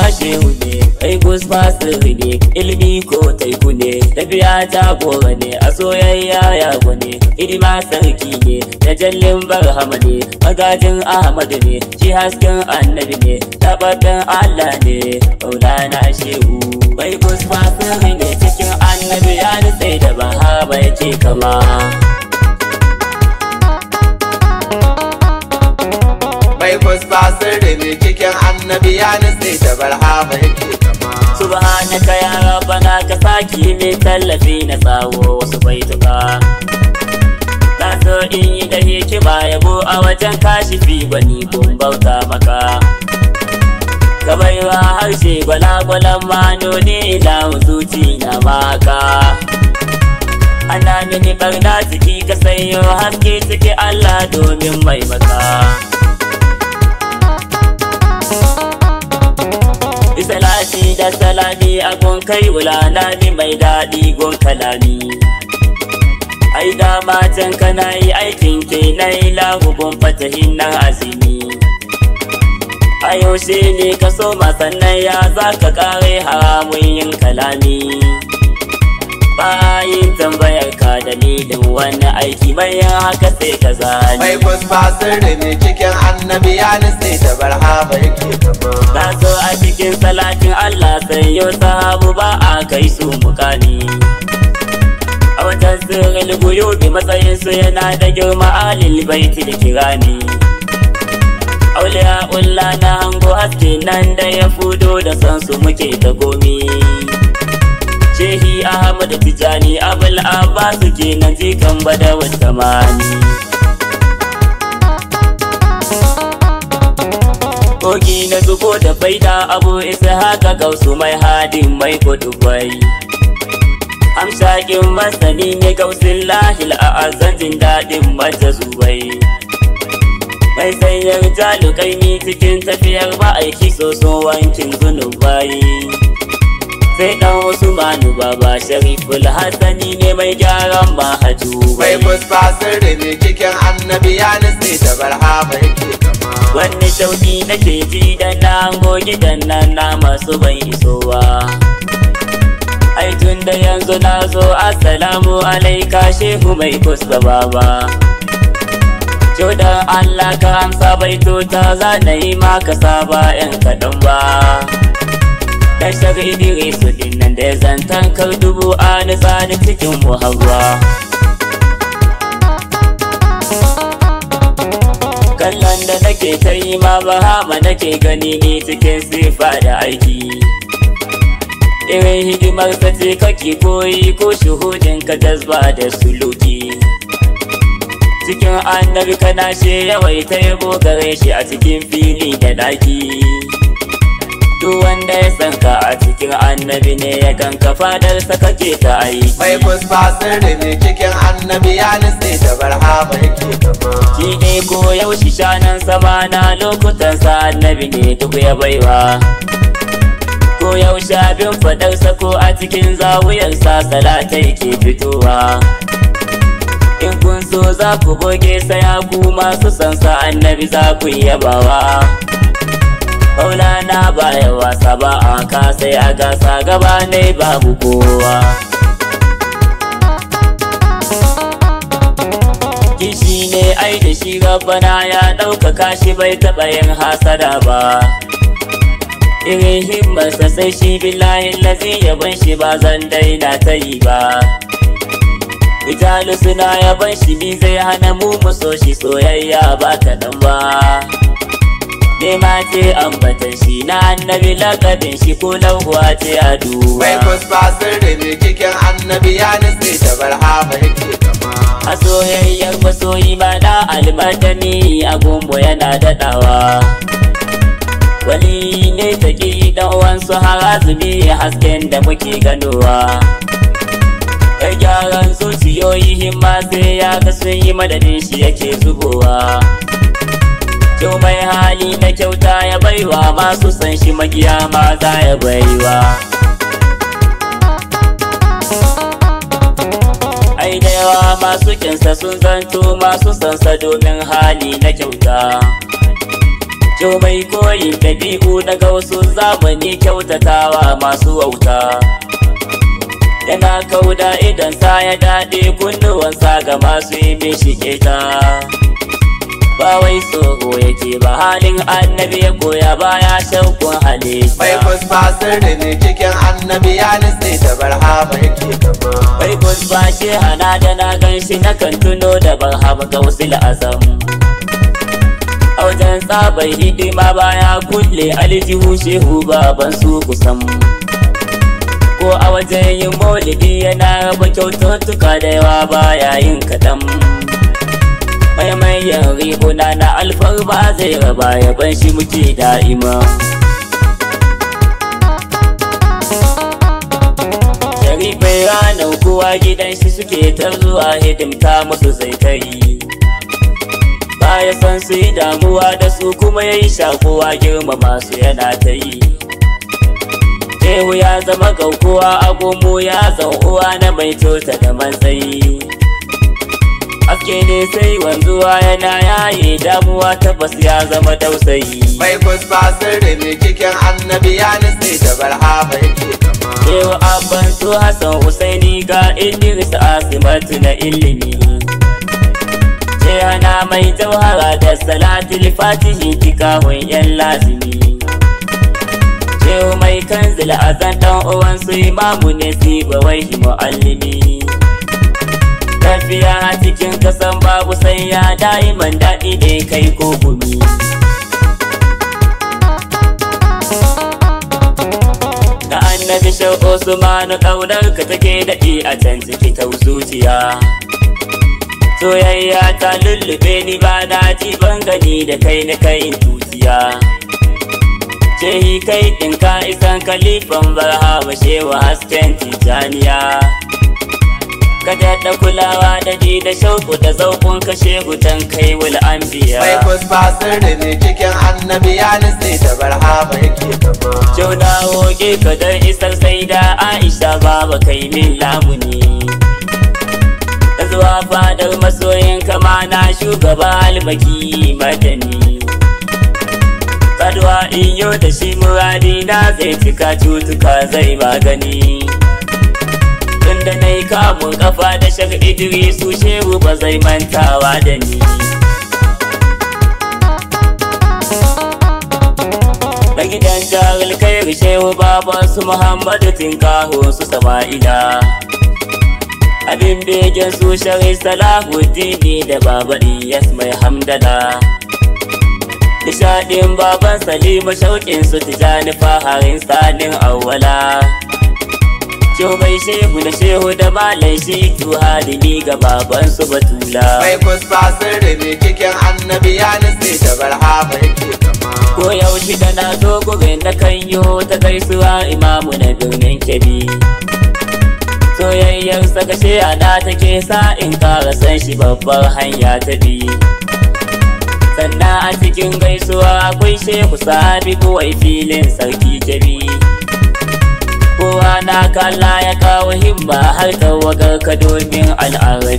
shehu ne kai kusma sirri ne ilimi ko taiku ne tafiya ta gora ne a soyayya ya ne hidima sarki ne da jallin barhama ne magajin ahmadu ne shi hasken annabi ne tabbatar allah ne maulana shehu kai kusma sirri ne cikin annabi ya nutse da bahama yake kama Mai kusba sirri ne cikin annabi ya nutse da barhama yake kama. subhanaka ya rabbana ka saki mai tallafi na tsawo wasu baituka na so in yi da hikima yabo a wajen kashifi gwani kun bauta maka ka baiwa harshe gwalagwalan manoni na zuci na maka ana mini barna ciki ka sanyo haske ciki Allah domin mai maka Salati da salami a gun kai wulana mai daɗi gun kalami. Ai da matan kana yi aikin ke na yi lagugun fatahin nan azimi. A yaushe ne ka so sannan ya za ka kare haramun yin kalami. Bayin tambayar ka dalilin wani aiki bayan haka sai ka zani. Mai kusba sirri ne cikin annabi ya nutse da barhama yake kama. Na so a cikin salatin Allah sai yau sahabu ba a kai su mukami. A watan sirrin guyubi matsayin su yana da girma alil baiti da kirani. Auliya ulla na hango haske nan da ya fudo da san su muke ta gomi. Shehi Ahmad Tijani Abul Abbas kenan jikan badawar tamani. kogi na zubo da faida abu isa haka gausu mai hadin mai kudubai amshakin masani ne gausin lahil a azantin daɗin mata zubai mai sanyar jalukai ni cikin tafiyar ma'aiki soso wankin zunubai sai dan usmanu baba shariful hassani ne mai gyaran mahaju Mai kusba sirri ne cikin annabi ya nutse da barhama yake kama. Wani sauki nake ji da na hango gidan nan na masu ban isowa. Ai tun da yanzu na zo assalamu alaika shehu mai kusa baba. Jodan Allah ka amsa baitota za na yi maka saba yan kaɗan ba. Dan shari Idrisu dinnan da ya zantan kar dubu a nisa da cikin muhabba. kallon da nake ta yi ma bahama nake gani ni cikin sifa da aiki irin hidimar ta ce kake koyi ko shuhudin ka jazba da suluki cikin annabi kana she yawai ta yabo gare shi a cikin fili da daki duk wanda ya san ka a cikin annabi ne ya ganka fadarsa kake ta aiki Mai kusba sirri ne cikin annabi ya nutse da barhama yake kama. shi ne ko yaushe shanan sama na lokutan sa annabi ne duk ya baiwa ko yaushe abin fadarsa ko a cikin zawuyarsa salatai ke fitowa in kun so za ku goge saya ku masu san sa annabi za ku yabawa Maulana baya wasa ba a ka sai a gasa gaba ne babu kowa kishi ne ai da shi rabbana ya ɗaukaka shi bai taɓa yin hasada ba irin himmarsa sai shi billahi lazi yaban shi ba zan daina ta yi ba Rijalu suna yaban shi ni zai hana mu mu so shi soyayya ba kaɗan ba Nema ce ambatan shi na annabi lakabin shi ko lauwa ce a duba Mai kusba sirri ne cikin annabi ya nutse da barhama yake kama. a soyayyar masoyi ma na almatani a gumbo yana daɗawa wani ne ta ƙi dan uwansu har azumi hasken da muke ganowa ya gyaran zuciyoyi himma sai ya ga sun yi madadin shi yake zubowa Kyau mai hali na kyauta ya baiwa masu san shi magiya ma za ya baiwa ai da yawa masu kinsa sun zanto masu sansa domin hali na kyauta Jo mai koyi ɗabi'u daga wasu zamani kyautatawa masu wauta Yana kauda idan sa ya daɗe kunnuwansa ga masu yi mishi keta Ba wai tsoro yake ba halin annabi ya koya baya shakkun halitta Bai kusba sirri ne cikin annabi ya nutse da barhama yake kama. Bai kusba shi hana da na gan shi na kan tuno da barhama ga wasu azam A wajen tsabar hidima baya kulle aljihu shehu baban su kusan Ko a wajen yin maulidi yana raba kyaututtuka da yawa baya yin kaɗan Maimayan riguna na alfarma zai raba yaban shi muke da'ima Sharifai ranar kowa gidan shi suke ta zuwa hidimta musu zai kai Baya san su yi damuwa da su kuma ya yi shakuwa girmama su yana ta yi Shehu ya zama gaukuwa a gomo ya zan uwa na mai tota da matsayi Aske ne sai wanzuwa yana yaye damuwa tabbas ya zama tausayi Bai kusba sirri ne cikin annabi ya nutse da barhama yake kama. Shehu abban su Hassan Husaini ga Idris Asimatu na ilimi Shehana mai jauhara da salatul fatihi tikahun yan lazimi Shehu mai kanzil azan dan uwan su imamu ne siba wai muallimi Tafiya cikin kasan babu sai ya da'iman daɗi ne kai ko gumi Da annabi shau Usmanu ƙaunar ka take daɗi a can ciki ta zuciya Soyayya ta lullube ni ba na ji ban gani da kai na kai tutiya Shehi kai ɗin ka isan kalifan barhama shewa hasken tijaniya Ka daɗa kulawa da ji da shauku da zaukun kashe gutan kai wul Bai anbiya kusba sirri ne cikin annabi ya nutse da barhama yake kama. Jau na hoge ka don isar sai da Aisha baba kai min lamuni Da zuwa fadar masoyin kama na shugaba almaki madani Kaduwa in yau da shi muradi na zai cika cutuka zai magani Tunda na yi kamun kafa da shak Idrisu shehu ba zai mantawa da ni Da gidan jahil kai shehu baban su Muhammadu Tinkaho su Sama'ila Abin begen su shari Salahuddini da baba Iyas mai hamdala Nishadin baban Salima shauƙin su tijani faharin salin awwala Shehu bai shehu da shehu da malai shi tu halimi ga baban su batula Bai kusba sirri ne cikin annabi ya nutse da barhama yake kama. Ko yaushe da na zo gurin na kan yo ta gaisuwa imamu na birnin Kebbi. Soyayyar saka ana take sa in kara san shi babbar hanya ta bi. Sannan a cikin gaisuwa akwai shehu sabi kawai filin sarki Kebbi. Kowa na kalla ya kawo himma har tawagar ka domin al'arabi.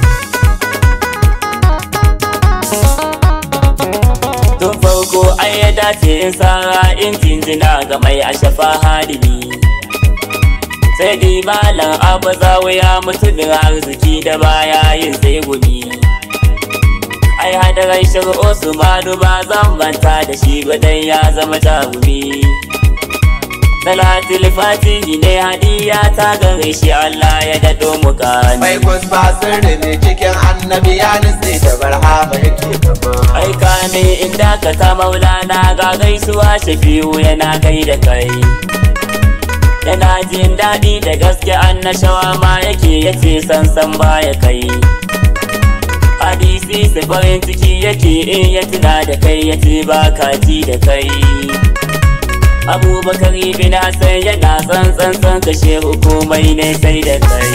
Tun farko ai ya dace in sara in jinjina ga mai ashafa hadimi Sai dai malam abu ya mutumin arziki da baya yin sai gumi Ai hadarai shiru Usmanu ba zan manta da shi ba dan ya zama jarumi Salatul Fatihi ne hadiya ta gare shi Allah ya dado mu gani Bai kusba sirri ne cikin annabi ya nutse da barhama yake kama. Aika ne inda ka ta maulana ga gaisuwa shafi'u yana kai da kai Yana jin daɗi da gaske annashawa ma yake yace sansan baya kai Hadisi sai farin ciki yake in ya tuna da kai yace ba ka ji da kai Abubakar bin Hassan yana tsantsan san kashe hukumai ne sai da kai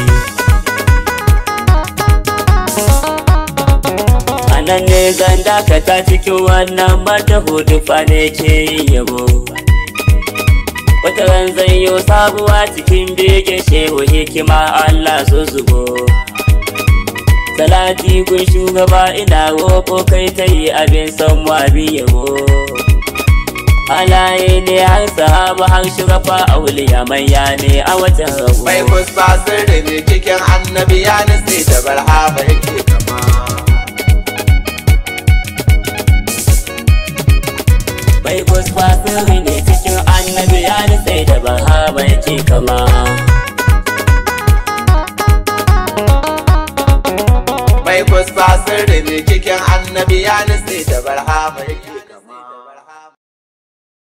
nan ne zan dakata cikin wannan mata hudu fa ne ke yin yabo wata ran zan yi sabuwa cikin bege shehu hikima Allah su zubo salati kun shugaba ina roƙo kai ta yi abin son mu abin yabo Halaye ne har sahaba har shurafa auliya manya ne a watan rabu Mai kusfa sirri ne cikin annabi ya nutse da barhama yake kama. Bai kusfa sirri ne cikin annabi ya nutse da bahama yake kama Mai kusfa sirri ne cikin annabi ya nutse da barhama yake